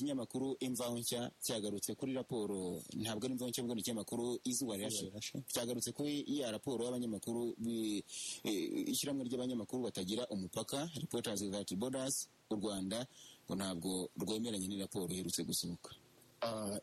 ikinyamakuru imvaho nshya cyagarutse kuri raporo ntabwo ari imvaho nshya ubwo ni ikinyamakuru izuba rirashe cyagarutse kuri iya raporo y'abanyamakuru ishyirahamwe ry'abanyamakuru batagira umupaka reporters without borders u rwanda ngo ntabwo rwemeranye n'iraporo iherutse gusohoka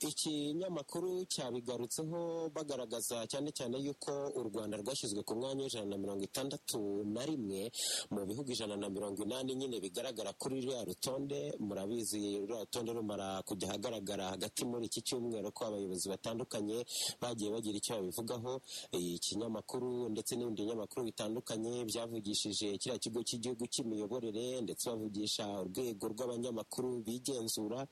ikinyamakuru cyabigarutseho bagaragaza cyane cyane yuko u rwanda rwashyizwe ku mwanya w'ijana na mirongo itandatu na rimwe mu bihugu ijana na mirongo inani nyine bigaragara kuri ruriya rutonde murabizi ruriya rutonde rumara kujya ahagaragara hagati muri iki cyumweru ko abayobozi batandukanye bagiye bagira icyo babivugaho ikinyamakuru ndetse n'ibindi binyamakuru bitandukanye byavugishije kiriya kigo cy'igihugu cy'imiyoborere ndetse bavugisha urwego rw'abanyamakuru bigenzura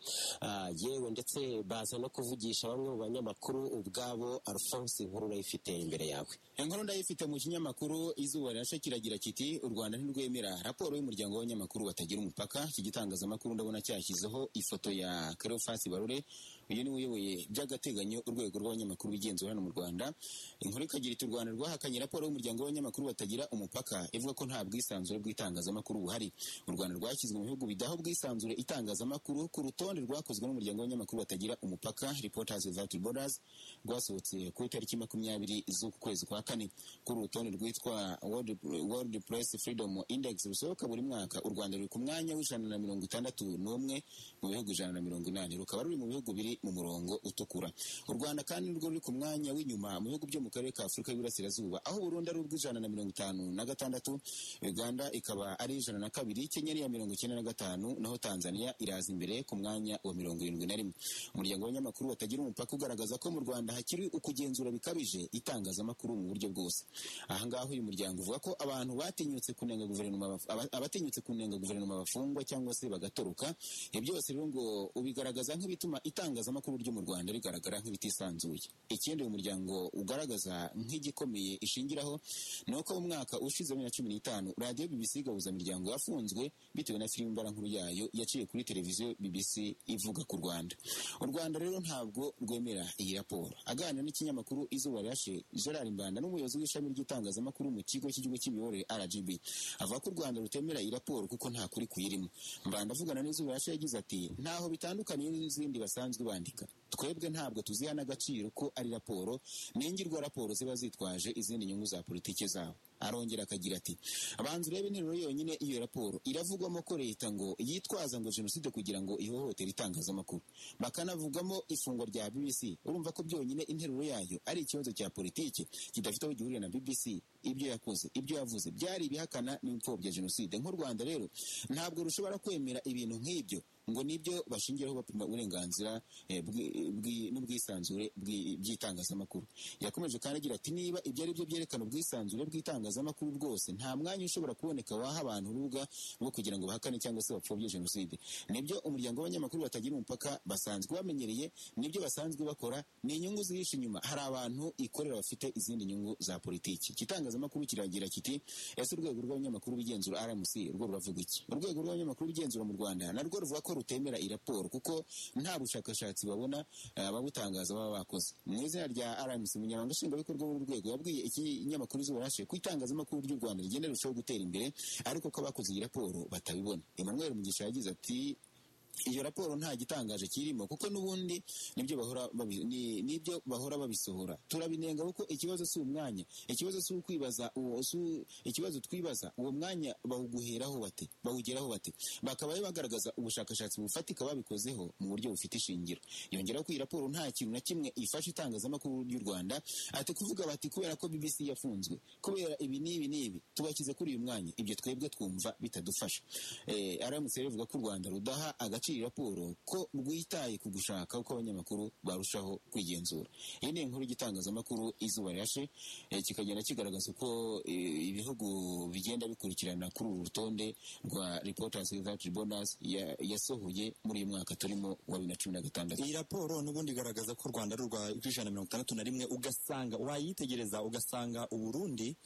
yewe ndetse baza no kuvugisha bamwe mu banyamakuru ubwabo alphonse inkuru urayifite imbere yawe inkuru ndayifite mu kinyamakuru izuba rirashe kiragira kiti u rwanda ntirwemera raporo y'umuryango w'abanyamakuru batagira umupaka iki gitangazamakuru ndabona cyashyizeho ifoto ya cleophas barure uyu niwe uyoboye by'agateganyo urwego rw'abanyamakuru bigenzura hano mu rwanda inkuru ikagira iti u rwanda rwahakanye raporo y'umuryango w'abanyamakuru batagira umupaka ivuga ko nta bwisanzure bw'itangazamakuru buhari u rwanda rwashyizwe mu bihugu bidaho bwisanzure itangazamakuru ku rutonde rwakozwe n'umuryango w'abanyamakuru batagira batagira umupaka reporters without borders rwasohotse ku itariki makumyabiri z'uku kwezi kwa kane kuri urutonde rwitwa world, world press freedom index rusohoka buri mwaka u rwanda ruri ku mwanya w'ijana na mirongo itandatu n'umwe mu bihugu ijana na mirongo inani rukaba ruri mu bihugu biri mu murongo utukura u rwanda kandi nirwo ruri ku mwanya w'inyuma mu bihugu byo mu karere ka afurika y'uburasirazuba aho burundi ari ubw'ijana na mirongo itanu na gatandatu uganda ikaba ari ijana na kabiri kenya ari iya mirongo icyenda na gatanu naho tanzania iraza imbere ku mwanya wa mirongo irindwi na rimwe umuryango w'abanyamakuru batagira umupaka ugaragaza ko mu rwanda hakiri ukugenzura bikabije itangazamakuru mu buryo bwose aha ngaho uyu muryango uvuga ko abantu batinyutse kunenga guverinoma abatinyutse kunenga guverinoma bafungwa cyangwa se bagatoroka ibyo byose rero ngo ubigaragaza nk'ibituma itangazamakuru ryo mu rwanda rigaragara nk'ibitisanzuye ikindi uyu muryango ugaragaza nk'igikomeye ishingiraho ni uko mu mwaka ushize bibiri na cumi n'itanu radiyo bbc gahuzamiryango yafunzwe bitewe na filime mbarankuru yayo yaciye kuri televiziyo bbc ivuga ku rwanda u rwanda rero ntabwo rwemera iyi raporo aganira n'ikinyamakuru izuba rirashe gerard mbanda n'umuyobozi w'ishami ry'itangazamakuru mu kigo cy'igihugu cy'imiyoborere rgb avuga ko u rwanda rutemera iyi raporo kuko nta kuri kuyirimo mbanda avugana n'izuba rirashe yagize ati ntaho bitandukaniye n'izindi basanzwe bandika twebwe ntabwo tuziha n'agaciro ko ari raporo ningirwa raporo ziba zitwaje izindi nyungu za politiki zabo arongera akagira ati abanza urebe interuro yonyine iyo raporo iravugwamo ko leta ngo yitwaza ngo jenoside kugira ngo ihohotere itangazamakuru bakanavugamo ifungwa rya bbc urumva ko byonyine interuro yayo ari ikibazo cya politiki kidafite aho gihuriye na bbc ibyo yakoze ibyo yavuze byari ibihakana n'imfobya jenoside nk'u rwanda rero ntabwo rushobora kwemera ibintu nk'ibyo ngo nibyo bashingiraho bapima uburenganzira n'ubwisanzure by'itangazamakuru yakomeje kandi agira ati niba ibyo ari byo byerekana ubwisanzure bw'itangazamakuru bwose nta mwanya ushobora kuboneka waha abantu urubuga rwo kugira ngo bahakane cyangwa se bapfobye jenoside nibyo umuryango w'abanyamakuru batagira umupaka basanzwe bamenyereye nibyo basanzwe bakora ni inyungu zihishe inyuma hari abantu ikorera bafite izindi nyungu za politiki ikitangazamakuru kiragira kiti ese urwego rw'abanyamakuru bigenzura rmc rwo ruravuga iki urwego rw'abanyamakuru bigenzura mu rwanda narwo ruvuga ko rutemera iyi raporo kuko nta bushakashatsi babona ababutangaza baba bakoze mu izina rya rmc umunyamabanga nshingwabikorwa w'urwego yabwiye ikinyamakuru izuba rashe ko itangazamakuru ry'u rwanda rigenda rirushaho gutera imbere ariko ko abakoze iyi raporo batabibona emmanuel mugisha yagize ati iyo raporo nta gitangaje kirimo kuko n'ubundi nibyo bahora nibyo bahora babisohora turabinenga kuko ikibazo si umwanya ikibazo si ukwibaza uwo ikibazo twibaza uwo mwanya bawuguheraho bate bawugeraho bate bakaba bagaragaza ubushakashatsi bufatika babikozeho mu buryo bufite ishingiro yongeraho ko iyi raporo nta kintu na kimwe ifasha itangazamakuru ry'u Rwanda ati kuvuga bati kubera ko BBC yafunzwe kubera ibi n'ibi n'ibi tubashyize kuri uyu mwanya ibyo twebwe twumva bitadufasha eh aramutse rivuga ko u Rwanda rudaha agace agaciro raporo ko rwitaye ku gushaka uko abanyamakuru barushaho kwigenzura iyi ni inkuru y'igitangazamakuru izuba rirashe kikagenda kigaragaza uko ibihugu bigenda bikurikirana kuri uru rutonde rwa reporters without borders yasohoye muri uyu mwaka turimo wa bibiri na cumi na gatandatu iyi raporo n'ubundi igaragaza ko u rwanda ari urwa ijana na mirongo itandatu na rimwe ugasanga wayitegereza ugasanga uburundi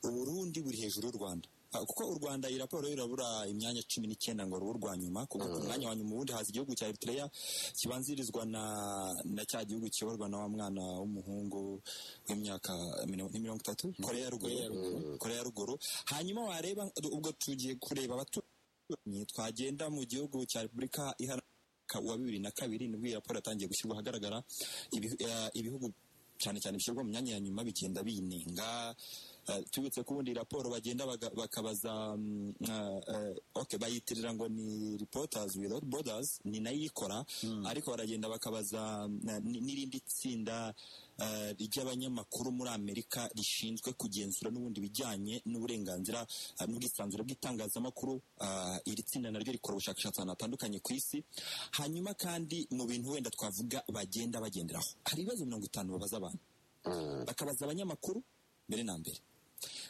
uburundi buri hejuru y'u rwanda kuko u rwanda iyi raporo irabura imyanya cumi n'icyenda ngo rubu rwa nyuma kuko ku mwanya wa nyuma ubundi haza igihugu cya eritereya kibanzirizwa na na cya gihugu kiyoborwa na wa mwana w'umuhungu w'imyaka mirongo itatu koreya ruguru koreya ruguru hanyuma wareba ubwo tugiye kureba abaturanyi twagenda mu gihugu cya repubulika iharanira mwaka wa bibiri na kabiri nibwo iyi raporo yatangiye gushyirwa ahagaragara Ibi- eh, ibihugu cyane cyane bishyirwa mu myanya ya nyuma bigenda binenga eh, tubitse ko ubundi raporo bagenda baga- bakabaza mm, eh, eh, okay bayitirira ngo ni reporters without borders ni nayo iyikora ariko baragenda bakabaza mm, eh, ni- n'irindi tsinda eh, ry'abanyamakuru muri amerika rishinzwe kugenzura n'ubundi bijyanye n'uburenganzira eh, n'ubwisanzure bw'itangazamakuru eh, iri tsinda naryo rikora ubushakashatsi ahantu hatandukanye ku isi hanyuma kandi mu bintu wenda twavuga bagenda bagenderaho hari ibibazo mirongo itanu babaza abantu bakabaza abanyamakuru mbere na mbere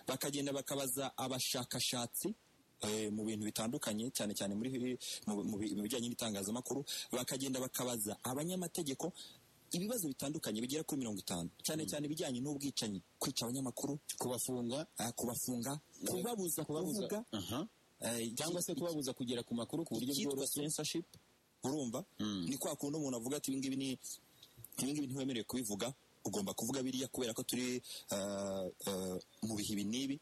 bakagenda bakabaza abashakashatsi eh, mu bintu bitandukanye cyane cyane muri mu- mu bi- mu bijyanye n'itangazamakuru bakagenda bakabaza abanyamategeko ibibazo bitandukanye bigera kuri mirongo itanu cyane cyane ibijyanye n'ubwicanyi kwica abanyamakuru kubafunga ah, kubafunga kubabuza kubabuza kuvuga aha. eh, cyangwa se iki- kubabuza kugera ku makuru ku buryo icyitwa bworoshye censorship urumva Mm. ni kwa kundi umuntu avuga ati ibingibi ni ibingibi ntiwemerewe kubivuga ugomba kuvuga biriya kubera ko turi eh, eh, mu bihe ibi n'ibi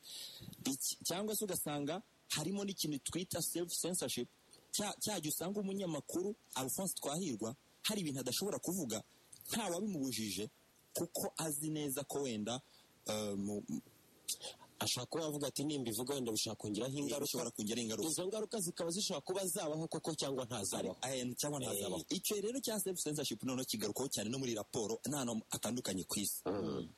Iki- cyangwa se ugasanga harimo n'ikintu twita self censorship cya cya gihe usanga umunyamakuru alphonse twahirwa hari ibintu adashobora kuvuga nta wabimubujije kuko azi neza ko wenda eh, mu- ashobora kuba yavuga ati nimba ivuga wenda bishobora kongeraho ingaruka bishobora kongera ingaruka izo ngaruka zikaba zishobora kuba zabaho koko cyangwa Ari- ntazabaho eh, cyangwa ntazabaho icyo rero cya self censorship noneho kigarukaho cyane no muri raporo n'ahantu hatandukanye ku isi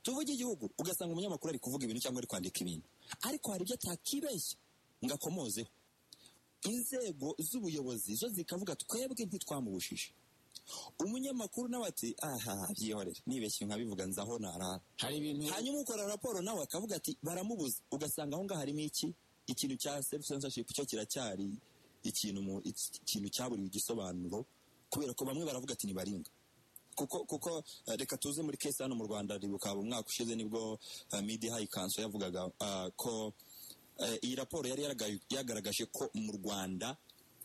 tuvuge igihugu ugasanga umunyamakuru ari kuvuga ibintu cyangwa ari kwandika ibintu ariko hari ibyo atakibeshya ngo akomozeho inzego z'ubuyobozi zo zikavuga twebwe ntitwamubujije umunyamakuru nawe ati aha byihorere nibeshye nkabivuga nzaho narara hari ibintu hanyuma ukora raporo nawe akavuga ati baramubuza ugasanga aho ngaho harimo iki ikintu cya self censorship cyo kiracyari ikintu mu- iki- ikintu cyaburiwe igisobanuro kubera ko bamwe baravuga ati nibaringa kuko kuko eh, reka tuze muri kesi hano mu rwanda ribuka umwaka ushize nibwo eh, media high council yavugaga ah, ko eh, iyi raporo yari yaraga- yagaragaje ko mu rwanda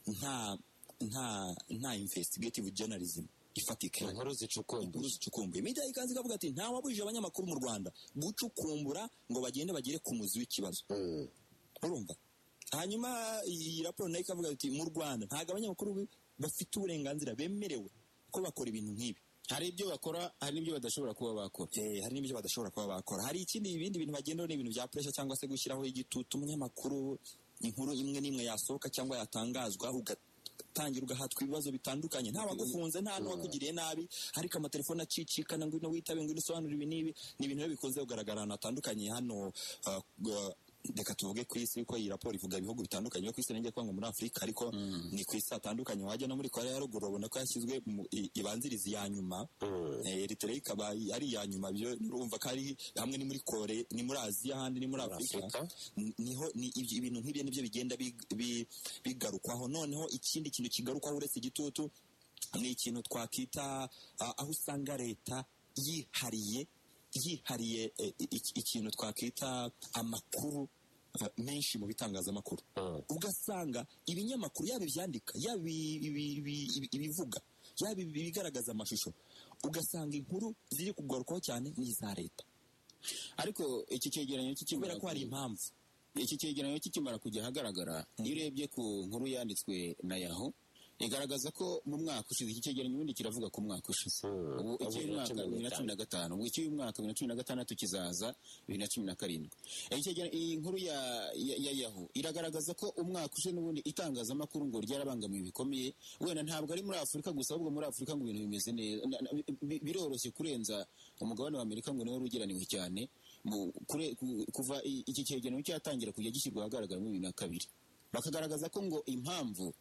nta nta nta investigative journalism ifatika inkuru zicukumbuye inkuru zicukumbuye media ikanze ikavuga ati nta wabujije abanyamakuru mu rwanda gucukumbura ngo bagende bagere ku muzi w'ikibazo urumva hanyuma iyi raporo nayo ikavuga ati mu rwanda ntabwo abanyamakuru bi- bafite uburenganzira bemerewe ko bakora ibintu nk'ibi hari ibyo bakora hari n'ibyo badashobora kuba bakora Eh, hari n'ibyo badashobora kuba bakora hari ikindi ibindi bintu bagenderaho ni ibintu bya puresha cyangwa se gushyiraho igitutu umunyamakuru inkuru imwe n'imwe yasohoka cyangwa yatangazwa ugatangira ugahatwa ibibazo bitandukanye nta wagufunze nta n'uwakugiriye nabi ariko amatelefone acicikana ngwino witabe ngwino usobanura ibi n'ibi ni ibintu rero bikunze kugaragara ahantu hatandukanye hano uh, uh, reka tuvuge ku isi kuko iyi raporo ivuga ibihugu bitandukanye yo ku isi nenge kwanga muri afurika ariko ni ku isi hatandukanye wajya no muri korea ya ruguru babona ko yashyizwe mu i- ibanziriza iya nyuma Eh, Eritrea ikaba ari iya nyuma byo urumva ko ari hamwe ni muri kore ni muri aziya ahandi ni muri afurika Afurika. N- niho ni ibyo- ibintu nk'ibyo nibyo bigenda big- bi- bigarukwaho noneho ikindi kintu kigarukwaho uretse igitutu ni ikintu twakita ah, aho usanga leta yihariye yihariye eh, iki- ikintu twakita amakuru eh, menshi mu bitangazamakuru ugasanga ibinyamakuru yaba ibyandika yaba ibi- ibi- ibi- ibi- ibivuga yaba ibi- ibigaragaza amashusho ugasanga inkuru ziri kugarukwaho cyane ni iza leta ariko iki cyegeranyo kikimara kubera ko hari ku- impamvu iki cyegeranyo kikimara kujya ahagaragara iyo urebye ku nkuru yanditswe na yaho igaragaza ko mu mwaka ushize iki cyegeranyo ubundi kiravuga ku mwaka ushize ubu icy'uyu mwaka bibiri na cumi na gatanu ubu icy'uyu mwaka bibiri na cumi na gatandatu kizaza bibiri na cumi na karindwi Iki cyegeranyo- iyi nkuru ya, ya, ya yaho iragaragaza ko umwaka ushize n'ubundi itangazamakuru ngo ryarabangamiwe bikomeye wenda ntabwo ari muri afurika gusa ahubwo muri afurika ngo ibintu bimeze neza na- na- bi- bi- biroroshye kurenza umugabane wa amerika ngo niwo rugeraniwe cyane mu kure- ku- kuva i- iki cyegeranyo cyatangira kujya gishyirwa ahagaragara muri bibiri na kabiri bakagaragaza ko ngo impamvu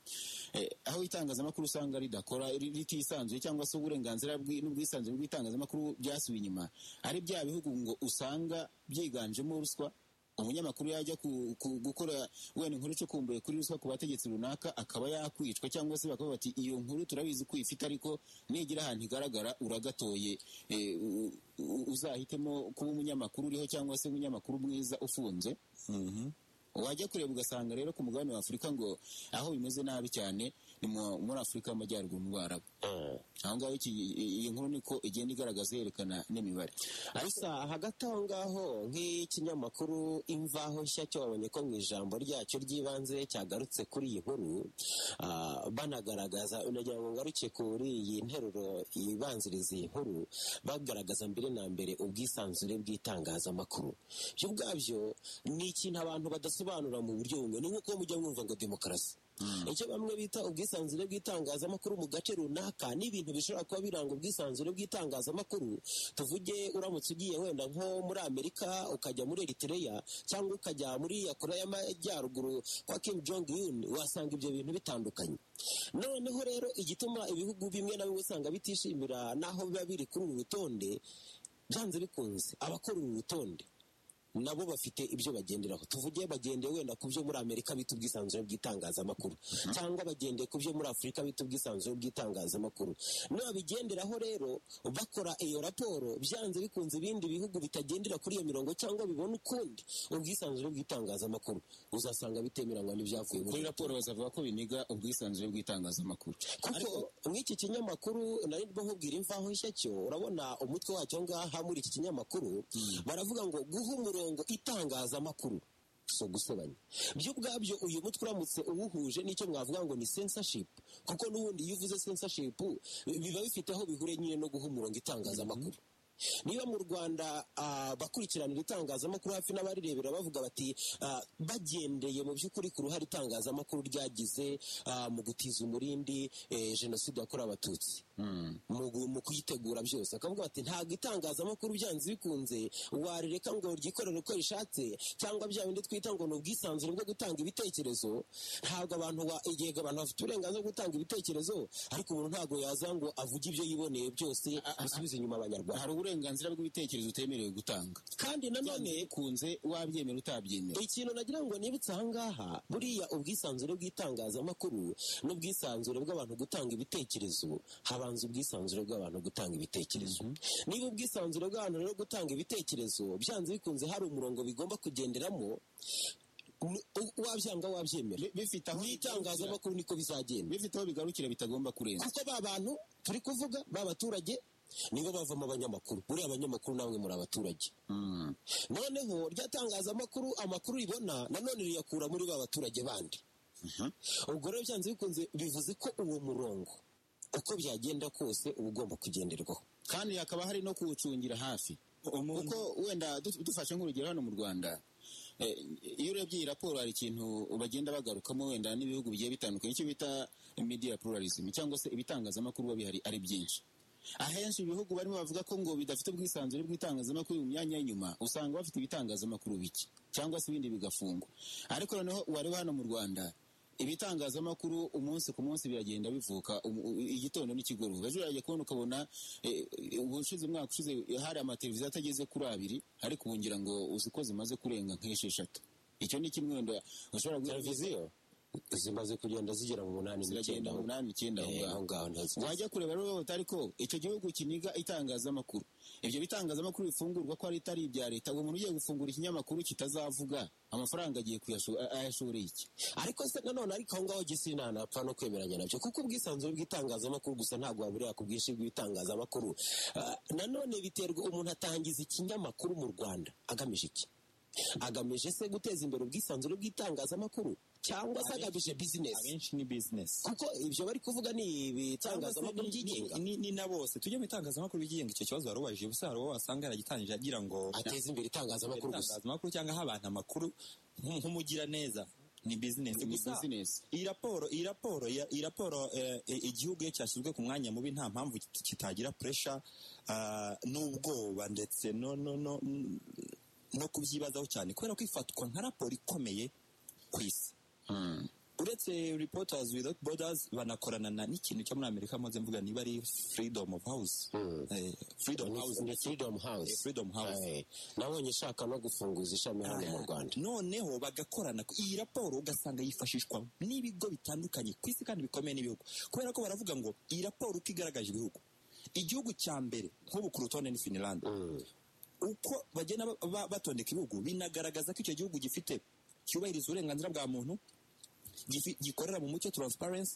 eh, aho itangazamakuru usanga ridakora ri- ritisanzuye cyangwa se uburenganzira bw'i- n'ubwisanzure bw'itangazamakuru byasubiye inyuma ari bya bihugu ngo usanga byiganjemo ruswa umunyamakuru yajya ku- ku- gukora wenda inkuru icukumbuye kuri ruswa ku bategetsi runaka akaba yakwicwa cyangwa se bakavuga bati iyo nkuru turabizi ko uyifite ariko nigira ahantu igaragara uragatoye eh, u- u- uzahitemo kuba umunyamakuru uriho cyangwa se umunyamakuru mwiza ufunze wajya kureba ugasanga rero ku mugabane wa afurika ngo aho bimeze nabi cyane ni mu- muri afurika y'amajyaruguru mu barabu aho ngaho iki- iyi nkuru niko igenda igaragaza yerekana n'imibare ariko hagati aho ngaho nk'ikinyamakuru imvaho nshya cyo babonye ko mu ijambo ryacyo ry'ibanze cyagarutse kuri iyi nkuru ah, banagaragaza nagira ngo ngaruke kuri iyi nteruro ibanziriza iyi nkuru bagaragaza mbere na mbere ubwisanzure bw'itangazamakuru byo ubwabyo ni ikintu abantu badasobanura mu buryo bumwe ni nk'uko mujya mwumva ngo demokarasi icyo bamwe bita ubwisanzure bw'itangazamakuru mu gace runaka n'ibintu bishobora kuba biranga ubwisanzure bw'itangazamakuru tuvuge uramutse ugiye wenda nko muri amerika ukajya muri eritereya cyangwa ukajya muri ya korea y'amajyaruguru kwa kim jong un wasanga ibyo bintu bitandukanye noneho rero igituma ibihugu bimwe na bimwe usanga bitishimira n'aho biba biri kuri uru rutonde byanze bikunze abakora uru rutonde nabo bafite ibyo bagenderaho tuvuge bagendeye wenda ku byo muri amerika bita ubwisanzure bw'itangazamakuru cyangwa bagendeye ku byo muri afurika bita ubwisanzure bw'itangazamakuru n'ababigenderaho rero bakora iyo raporo byanze bikunze ibindi bihugu bitagendera kuri iyo mirongo cyangwa bibona ukundi ubwisanzure bw'itangazamakuru uzasanga bitemeranywa n'ibyavuye muri kuri raporo bazavuga ko biniga ubwisanzure bw'itangazamakuru kuko nk'iki kinyamakuru nari ndimo nkubwira imvaho nshya cyo urabona umutwe wacyo ngaha muri iki kinyamakuru baravuga ngo guha umurongo itangazamakuru si ugusebanya byo ubwabyo uyu mutwe uramutse uwuhuje n'icyo mwavuga ngo ni censorship kuko n'ubundi iyo uvuze censorship biba bifite aho bihure nyine no guha umurongo itangazamakuru niba mu rwanda ah, bakurikiranira itangazamakuru hafi n'abarirebera bavuga bati ah, bagendeye mu by'ukuri ku ruhare itangazamakuru ryagize ah, mu gutiza umurindi eh, jenoside yakorewe abatutsi mu gu- mu kuyitegura byose akavuga ati ntabwo itangazamakuru byanze bikunze warireka ngo ryikorere uko rishatse cyangwa bya bindi twita ngo ni ubwisanzure bwo gutanga ibitekerezo ntabwo abantu ba- yego abantu bafite uburenganzira bwo gutanga ibitekerezo ariko umuntu ntabwo yaza ngo avuge ibyo yiboneye byose bisubize inyuma abanyarwanda hari uburenganzira bw'ibitekerezo utemerewe gutanga kandi nanone bikunze wabyemera utabyemera ikintu nagira ngo nibutse aha ngaha buriya ubwisanzure bw'itangazamakuru n'ubwisanzure bw'abantu gutanga ibitekerezo habanza ubwisanzure bw'abantu gutanga ibitekerezo niba ubwisanzure bw'abantu rero gutanga ibitekerezo byanze bikunze hari umurongo bigomba kugenderamo ni- wabyanga wabyemera Bi- bifite aho bigarukira- n'itangazamakuru niko bizagenda bifite aho bigarukira bitagomba kurenza kuko ba bantu turi kuvuga ba baturage nibo bavamo abanyamakuru buriya abanyamakuru namwe muri abaturage Mm. noneho rya tangazamakuru amakuru ribona nanone riyakura muri ba baturage bandi ubwo rero byanze bikunze bivuze ko uwo murongo uko byagenda kose uba ugomba kugenderwaho kandi hakaba hari no kuwucungira hafi kuko wenda du- dufashe nk'urugero hano mu rwanda eh, iyo urebye iyi raporo hari ikintu bagenda bagarukamo wenda n'ibihugu bigiye bitandukanye icyo bita media pluralism cyangwa se ibitangazamakuru biba bihari ari byinshi ahenshi ibihugu barimo bavuga ko ngo bidafite ubwisanzure bw'itangazamakuru mu myanya y'inyuma usanga bafite ibitangazamakuru bike cyangwa se ibindi bigafungwa ariko noneho wareba hano mu rwanda ibitangazamakuru umunsi ku munsi biragenda bivuka um- u- igitondo n'ikigoroba ejo urajya kubona ukabona eh, ubushize umwaka ushize hari amateleviziyo atageze kuri abiri ariko ubu ngira ngo uzi ko zimaze kurenga nk'esheshatu icyo ni kimwe wenda ushobora guhita televiziyo zimaze kugenda zigera mu munani ziragenda n'icyenda aho umunani icyenda aho Eh, ngaho aho ngaho ntazi wajya kureba rero wihuta ariko icyo gihugu kiniga itangazamakuru ibyo bitangazamakuru bifungurwa ko ari itari ibya leta uwo muntu ugiye gufungura ikinyamakuru kitazavuga amafaranga agiye kuyasho- ayashoreye iki ariko se nanone ariko aho ngaho gisina ntapfa no kwemeranya nabyo kuko ubwisanzure bw'itangazamakuru gusa ntabwo waburira ku bwinshi bw'itangazamakuru Ah, nanone biterwa umuntu atangiza ikinyamakuru mu rwanda agamije iki agamije se guteza imbere ubwisanzure bw'itangazamakuru cyangwa se agamije bizinesi abenshi ni bizinesi kuko ibyo bari kuvuga ni ibitangazamakuru byigenga ni, ni na bose tujye mu itangazamakuru bigenga icyo kibazo warubajije ubusa hari uwo wasanga yaragitangije agira ngo ateza imbere itangazamakuru gusa itangazamakuru cyangwa aho abantu amakuru nk- nk'umugiraneza ni bizinesi ni gusa bizinesi iyi raporo iyi raporo ya- iyi raporo eh, eh, igihugu iyo cyashyizwe ku mwanya mubi nta mpamvu kit- kitagira puresha ah, n'ubwoba ndetse no no no no kubyibazaho cyane kubera ko ifatwa nka raporo ikomeye ku isi uretse reporters without borders banakorana na n'ikintu cyo muri amerika maze mvuga niba ari freedom of house Mm. eh, freedom house ni freedom eh, house freedom house Eh, nabonye ishaka no gufunguza ishami hano mu rwanda noneho bagakorana iyi raporo ugasanga yifashishwa n'ibigo bitandukanye ku isi kandi bikomeye n'ibihugu kubera ko baravuga ngo iyi raporo uko igaragaje ibihugu igihugu cya mbere nk'ubu ku rutonde ni finland Mm. uko bagenda ba- ba- batondeka ibihugu binagaragaza ko icyo gihugu gifite cyubahiriza uburenganzira bwa muntu gifi- gikorera mu mucyo transparency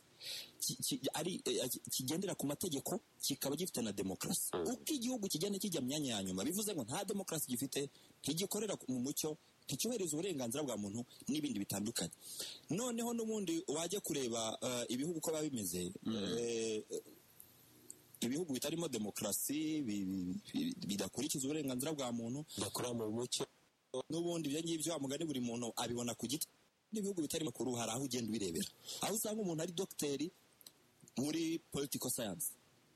ki- ki- ari eh, ki- kigendera ku mategeko kikaba gifite na demokarasi uko igihugu kigenda kijya mu myanya ya nyuma bivuze ngo nta demokarasi gifite ntigikorera ku- mu mucyo nticyubahiriza uburenganzira bwa muntu n'ibindi bitandukanye noneho n'ubundi wajya kureba eh, ibihugu uko biba bimeze eh, ibihugu bitarimo demokarasi bi- bi- bi- bidakurikiza uburenganzira bwa muntu bakora mu mucyo n'ubundi ibyo ngibyo wa mugani buri muntu abibona ku giti n'ibihugu bitari makuru hari aho ugenda ubirebera aho usanga umuntu ari dogiteri muri political science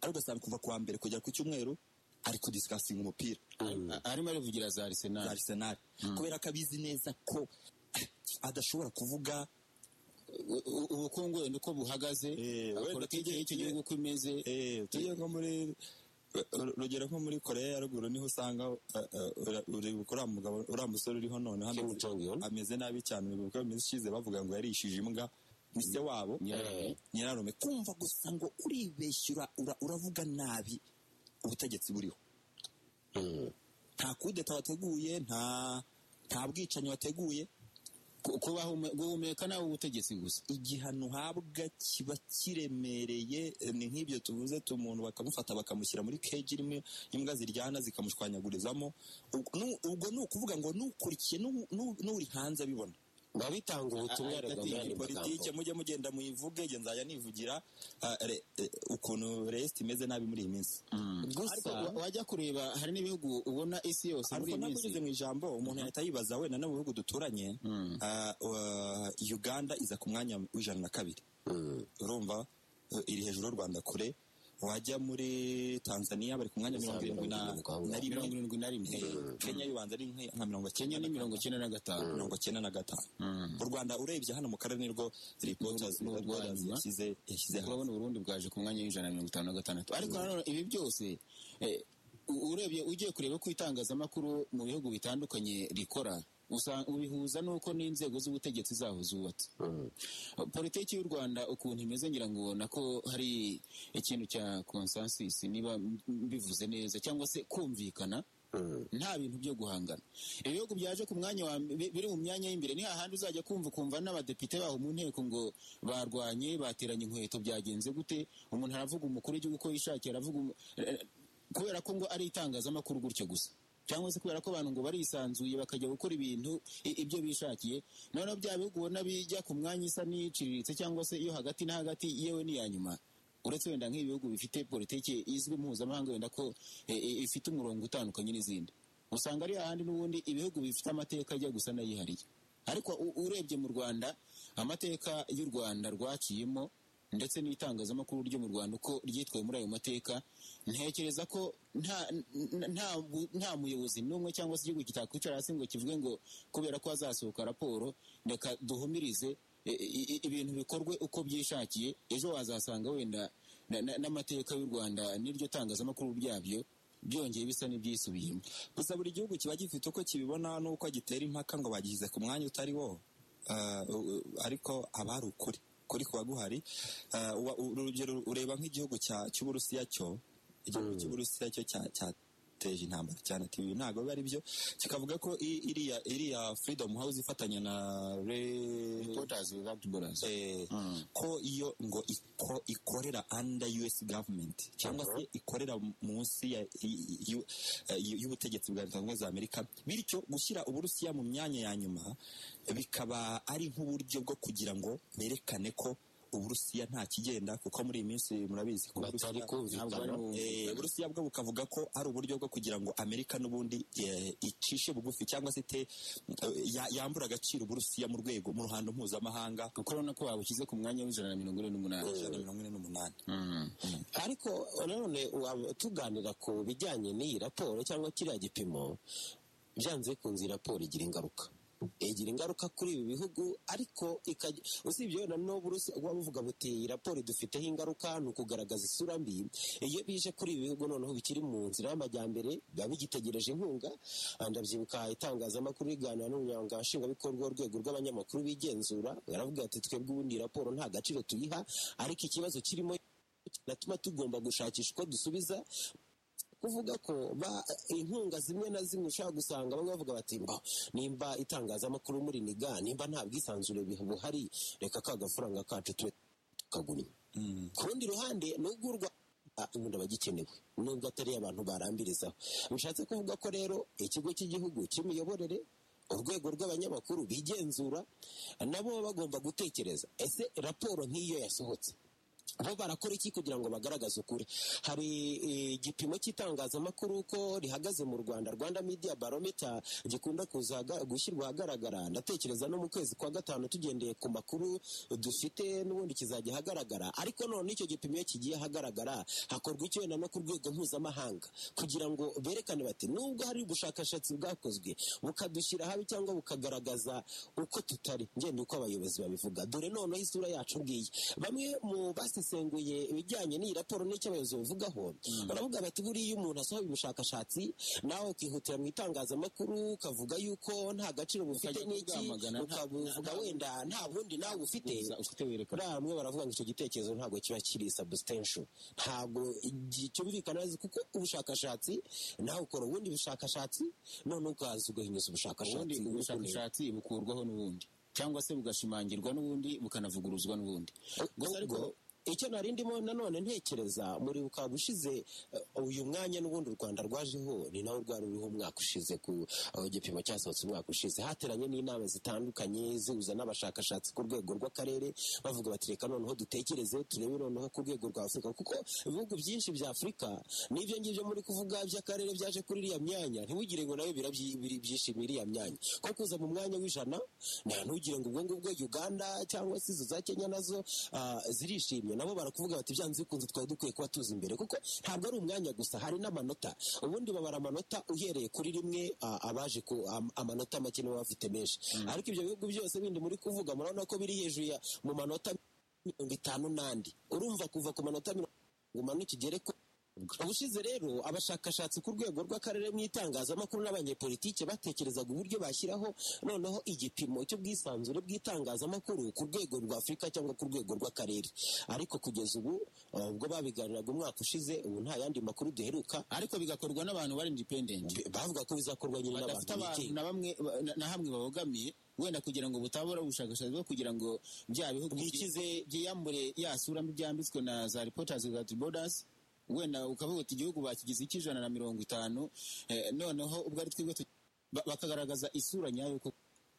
ariko usanga kuva ku wa mbere kugera ku cyumweru ari kudisikasinga umupira A- arimo arivugira za za arisenali arsenal kubera ko abizi neza ko adashobora kuvuga U- u- ubukungu wenda uko buhagaze Eh, wenda politiki tujye- y'icyo tujye- gihugu uko imeze tujye nko muri urugero nko muri koreya ya ruguru niho usanga eh, eh, ura- uri- uriya mugabo uriya musore uriho noneho Kim ameze- Jong Un. ameze nabi cyane kuko mu minsi ishize bavuga ngo yarishije imbwa ni se wabo Nyirarume. nyirarume kumva gusa ngo uribeshyura uravuga nabi ubutegetsi buriho nta kudeta wateguye nta nta bwicanyi wateguye Ku- kubaha ume- guhumeka nawe ubutegetsi gusa igihano uhabwa kiba kiremereye eh, ni nk'ibyo tuvuze tu- umuntu bakamufata bakamushyira muri keji irimo imbwa ziryana zikamushwanyagurizamo Ubwo- nu- ubwo ni ukuvuga ngo n'ukurikiye n'u- n'u- n'uri hanze abibona biba bitanga ubutumwa Ah, ati, ariko muri ayo politike magambo mujye mugenda muyivuge njye nzajya nivugira ah, re- eh, ukuntu resite imeze nabi muri iyi minsi gusa wa- wajya kureba hari n'ibihugu ubona isi yose muri ariko iyi ntabwo minsi ugeze mu ijambo umuntu yahita yibaza wenda no mu bihugu duturanye ah, wa- uganda iza ku mwanya w'ijana na kabiri urumva eh, iri hejuru y'u rwanda kure wajya muri tanzania bari ku mwanya mirongo irindwi na na mirongo rimwe irindwi na rimwe Eh, kenya yubanza ari nke- nka mirongo kenya ni mirongo icyenda na gatanu mirongo icyenda na gatanu u rwanda urebye hano mu karere nirwo reporters Ni urwo Without Borders rwanyuma. yashyize yashyize hanze. urabona uburundi bwaje ku mwanya w'ijana na mirongo itanu na gatandatu ariko nanone ibi byose eh, u- urebye ugiye kureba ko itangazamakuru mu bihugu bitandukanye rikora usa- ubihuza n'uko n'inzego z'ubutegetsi zaho zubatse politiki y'u rwanda ukuntu imeze ngira ngo ubona ko hari ikintu cya consensus niba m- mbivuze neza cyangwa se kumvikana nta bintu byo guhangana ibihugu byaje ku mwanya wa mbe- biri mu myanya y'imbere ni hahandi uzajya kumva ukumva n'abadepite baho mu nteko ngo barwanye bateranye inkweto byagenze gute umuntu aravuga umukuru w'igihugu uko yishakiye aravuga umu- eh, kubera ko ngo ari itangazamakuru gutyo gusa cyangwa se kubera ko abantu ngo barisanzuye bakajya gukora ibintu i- ibyo bishakiye noneho bya bihugu ubona bijya ku mwanya isa n'iciriritse cyangwa se iyo hagati na hagati yewe n'iya nyuma uretse wenda nk'ibihugu bifite politiki izwi mpuzamahanga wenda ko eh, eh, ifite umurongo utandukanye n'izindi usanga ari ahandi n'ubundi ibihugu bifite amateka ajya gusa n'ayihariye ariko u- urebye mu rwanda amateka y'u rwanda rwaciyemo ndetse n'itangazamakuru ryo mu rwanda uko ryitwaye muri ayo mateka ntekereza ko nta n- nta bu- nta muyobozi n'umwe cyangwa se igihugu kitakwicara hasi ngo kivuge ngo kubera ko hazasohoka raporo reka duhumirize i- i- i- ibintu bikorwe uko byishakiye ejo wazasanga wenda na- na- n'amateka y'u rwanda n'iryo tangazamakuru ryabyo byongeye bisa n'ibyisubiyemo gusa buri gihugu kiba gifite uko kibibona n'uko gitera impaka ngo bagishyize ku mwanya utari wo Ah, u- u- ariko haba hari ukuri kuri kuba guhari Ah, wa- u- urugero ureba nk'igihugu cya- cy'uburusiya cyo igihugu cy'uburusiya cyo cya- cyateje intambara cyane ati ibi ntabwo biba ari byo kikavuga ko i- iriya iriya freedom house ifatanya na re Reporters Without Borders. eh, ko iyo ngo iko- ikorera under US government cyangwa se ikorera munsi ya- i- i- y'u- eh, y'ubutegetsi bwa leta zunze ubumwe za Amerika bityo gushyira Uburusiya mu myanya ya nyuma bikaba ari nk'uburyo bwo kugira ngo berekane ko Uburusiya nta kigenda kuko muri iyi minsi murabizi ko batari Uburusiya- Ntabwo bari kumvikana mu- Eh, Uburusiya bwo bukavuga ko ari uburyo bwo kugira ngo Amerika n'ubundi eh, icishe bugufi cyangwa se ite eh, ya- yambura agaciro Uburusiya mu rwego mu ruhando mpuzamahanga kuko urabona ko babushyize ku mwanya w'ijana na mirongo ine n'umunani ijana na mirongo ine n'umunani ariko nanone wa- tuganira ku bijyanye n'iyi raporo cyangwa kiriya gipimo byanze bikunze iyi raporo igira ingaruka igira ingaruka kuri ibi bihugu ariko ikajya- usibye wenda n'ubu Uburusiya buba buvuga buti iyi raporo idufiteho ingaruka ni ukugaragaza isura mbi iyo bije kuri ibi bihugu noneho bikiri mu nzira y'amajyambere biba bigitegereje inkunga Ah, ndabyibuka itangazamakuru riganira n'umunyamabanga nshingwabikorwa w'urwego rw'abanyamakuru bigenzura yaravuga ati twebwe ubundi iyi raporo nta gaciro tuyiha ariko ikibazo kirimo kinatuma tugomba gushakisha uko dusubiza uvuga ko ba- inkunga zimwe na zimwe ushobora gusanga bamwe bavuga bati mba nimba itangazamakuru muri niga nimba nta bwisanzure biha- buhari reka ka gafaranga kacu tube tukagumye Mm. ku rundi ruhande nubwo urwa Ah, ubundi aba agikenewe nubwo atari abantu barambirizaho bishatse kuvuga ko rero ikigo cy'igihugu cy'imiyoborere urwego rw'abanyamakuru bigenzura nabo baba bagomba gutekereza ese raporo nk'iyo yasohotse bo barakora iki kugira ngo bagaragaze ukuri hari eh, igipimo cy'itangazamakuru uko rihagaze mu rwanda rwanda media barometer gikunda kuza aga- gushyirwa ahagaragara ndatekereza no mu kwezi kwa gatanu tugendeye ku makuru dufite n'ubundi kizajya ahagaragara ariko none icyo gipimo iyo kigiye ahagaragara hakorwa icyo wenda no ku rwego mpuzamahanga kugira ngo berekane bati nubwo hari ubushakashatsi bwakozwe bukadushyira habi cyangwa bukagaragaza uko tutari ngenda uko abayobozi babivuga dore noneho isura yacu ngiyi bamwe mu basesenguye ibijyanye n'iyi raporo n'icyo abayobozi bavugaho baravuga bati buriya umuntu asohoye ubushakashatsi nawe ukihutira mu itangazamakuru ukavuga yuko nta gaciro bufite Ukajya n'iki kubwamagana, nta- ukabuvuga nta- wenda nta bundi nawe ufite Uza ufite werekana buriya bamwe baravuga ngo icyo gitekerezo ntabwo kiba kiri substantial ntabwo igi- cyumvikana neza kuko ubushakashatsi nawe ukora ubundi bushakashatsi none ukaza ugahinyuza ubundi ubushakashatsi ubushakashatsi bukurwaho n'ubundi cyangwa se bugashimangirwa n'ubundi bukanavuguruzwa n'ubundi gusa ariko icyo nari ndimo nanone ntekereza muri bukaba bushize eh, uyu mwanya n'ubundi u rwanda rwajeho ni nawe rwari ruriho umwaka ushize ku aho igipimo cyasohotse umwaka ushize hateranye n'inama zitandukanye zihuza n'abashakashatsi ku rwego rw'akarere bavuga bati reka noneho dutekereze turebe noneho ku rwego rwa afurika kuko ibihugu byinshi bya afurika n'ibyo ngibyo muri kuvuga by'akarere byaje kuri iriya myanya ntiwigire ngo nawe birabyi- biri- byishimira iriya myanya ko kuza mu mwanya w'ijana nta ntugire ngo ubwo ngubwo uganda cyangwa se izo za kenya nazo ah, zirishimye nabo barakuvuga bati byanze bikunze twari dukwiye kuba tuzi imbere kuko ntabwo ari umwanya gusa hari n'amanota ubundi babara amanota uhereye kuri rimwe ah, abaje ku am- amanota make nibo baba bafite menshi ariko ibyo bihugu byose bindi muri kuvuga murabona ko biri hejuru ya mu manota mirongo itanu n'andi urumva kuva ku manota mirongo ngo umanuke ugere ku ubushize rero abashakashatsi ku rwego rw'akarere mu itangazamakuru n'abanyepolitike batekerezaga uburyo bashyiraho noneho igipimo cy'ubwisanzure bw'itangazamakuru ku rwego rwa afurika cyangwa ku rwego rw'akarere ariko kugeza ubu eh, ubwo babiganiraga umwaka ushize ubu nta yandi makuru duheruka ariko bigakorwa n'abantu bari independent Bi- bavuga ko bizakorwa nyine badafite n'abantu abantu bigenga. na bamwe ba- na- na hamwe babogamiye wenda kugira ngo butabura ubushakashatsi bwo kugira ngo bya bihugu Bikize- byi- byiyambure ya sura mbi byambitswe na za reporters without borders wenda ukavuga uti igihugu bakigize icy'ijana na mirongo itanu eh, noneho ubwo ari twebwe tu- ba- bakagaragaza isura nyayo ko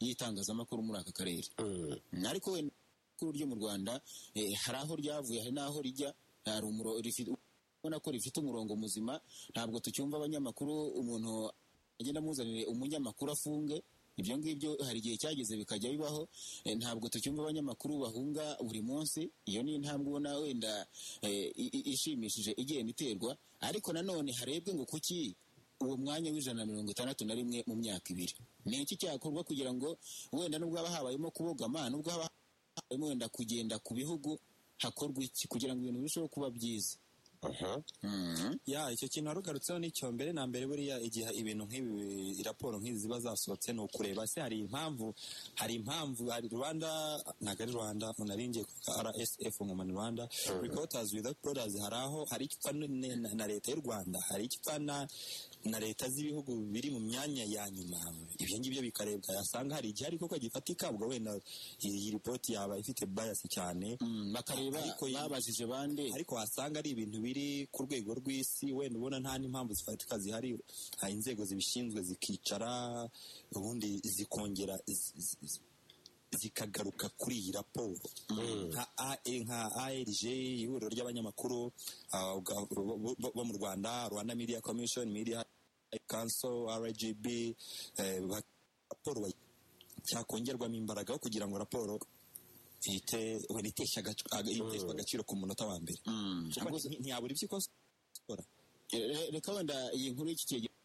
y'itangazamakuru muri aka karere Mm. ariko wenda kuri ryo mu rwanda eh, hari aho ryavuye hari n'aho rijya hari umuro- rifi- ubona ko rifite umurongo muzima ntabwo tucyumva abanyamakuru umuntu agenda amuzanire umunyamakuru afunge ibyo ngibyo hari igihe cyageze bikajya bibaho eh, ntabwo tucyumva abanyamakuru bahunga buri munsi iyo ni intambwe ubona wenda eh, i- i- ishimishije igenda iterwa ariko nanone harebwe ngo kuki uwo mwanya w'ijana na mirongo itandatu na rimwe mu myaka ibiri ni iki cyakorwa kugira ngo wenda nubwo haba habayemo kubogama nubwo haba habayemo wenda kugenda ku bihugu hakorwa iki kugira ngo ibintu birusheho kuba byiza Aha. Mhm. ya icyo kintu warugarutseho n'icyo mbere na mbere buriya igihe ibintu nk'ibi raporo nk'izi ziba zasohotse ni ukureba se hari impamvu hari impamvu hari rwanda ntabwo ari rwanda umuntu ari ngiye kuvuga rsf ngo ni rwanda reporters without borders hari aho hari icyo ipfa n- na- na leta y'u rwanda hari icyo ipfa na na leta z'ibihugu biri mu myanya ya nyuma ibyo ngibyo bikarebwa yasanga hari igihe ariko ko gifatika ubwo wenda iyi iyi ripoti yaba ifite bias cyane Mm, bakareba Ariko iyi- babajije bande ariko wasanga ari ibintu biri ku rwego rw'isi wenda ubona nta n'impamvu zifatika zihari hari inzego zibishinzwe zikicara ubundi zikongera zi- zi- zi- zikagaruka kuri iyi raporo nka AE nka ARG ihuriro ry'abanyamakuru ah, ubwa- bo- bo bo mu Rwanda Rwanda Media Commission Media Council RGB eh, ba- raporo bayi- cyakongerwamo imbaraga aho kugira ngo raporo ihite wenda iteshye agac- aga- iteshwe agaciro ku munota wa mbere Mm. ntiyabura ibyo ikora Re- reka wenda iyi nkuru y'iki kigega